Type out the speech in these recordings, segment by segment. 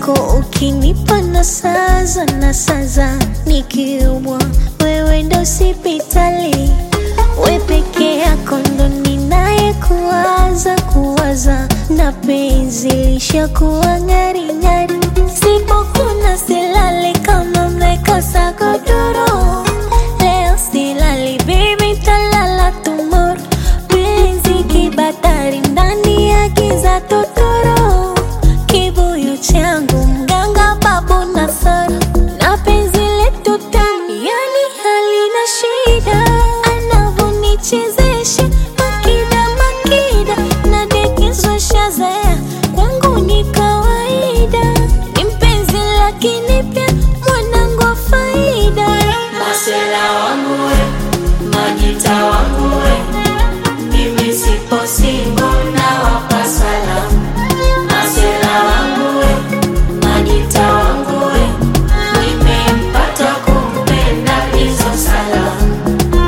yako ukinipa na saza na saza, nikiumwa wewe ndo hospitali, we peke yako ndo ninaye kuwaza kuwaza, na penzi lishakuwa ng'aring'ari, sipokuna silali kama mmekosa godoro, leo silali baby, talala tomorrow, penzi kibatari ndani ya giza totoro, kibuyu changu mganga babu Nasara, na penzi letu tamu, yani halina shida, anavonichezesha makida makida, nadekezwa shazaya kwangu ni kawaida, ni mpenzi lakini pia mwanangu wa faida. Masela wangu we, majita wangu we, mimi sipo single na wapa salamu. Masela wangu we, majita wangu we, nimempata kumpenda hizo salamu.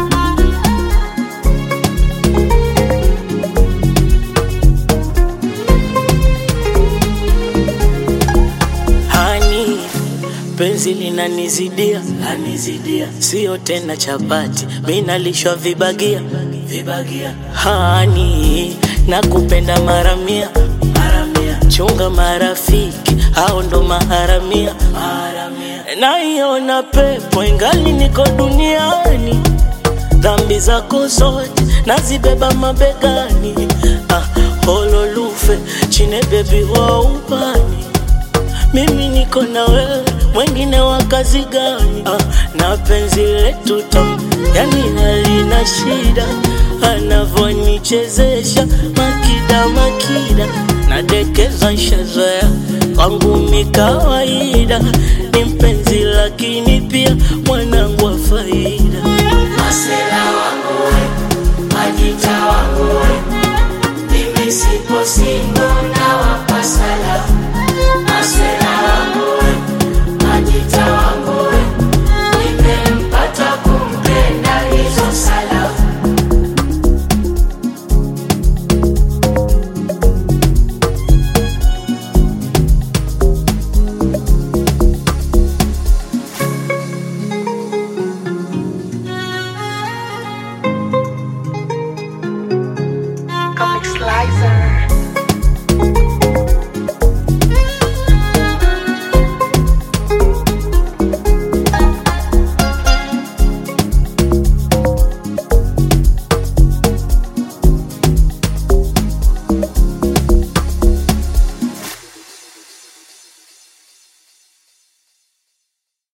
Hani, penzi linanizidia, lanizidia, sio tena chapati, mi nalishwa vibagia, vibagia. Hani, nakupenda mara mia, mara mia, chunga marafiki, hao ndo maharamia, maharamia. Naiona pepo ingali niko duniani, dhambi zako zote nazibeba mabegani, ah, hololufe chine bebi wa ubani mimi niko na wewe, mwengine wa kazi gani? Ah, na penzi letu tamu, yani halina shida, anavonichezesha makida makida, nadekeza shazoea kwangu mi kawaida,